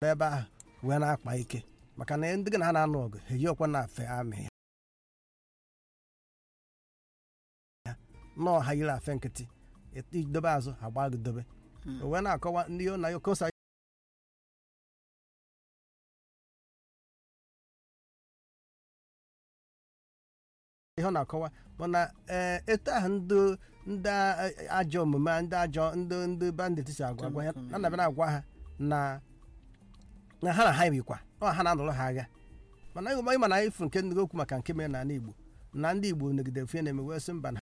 ebe ahụ wee na-akpa ike maka na ndị gị na ha na-anụ ọgụ ha eyi ọkwa na-afe amị ya nọọ ha yiri afe nkịtị idobe azụ ha gbaa gị dobe o wee na-akọwa ndị na kosa ihe ọ na-akọwa mana ee etu ahụ ndị ndị ajọ omume ndị ajọ ndị ndị bandit si agwa agwa ya na nabịa na-agwa ha na na ha na ha yikwa ọ ha na-anụrụ ha agha mana ịma na ifu nke ndị okwu maka nke mere n'ala Igbo na ndị Igbo negidere fe na-eme wee sị mba na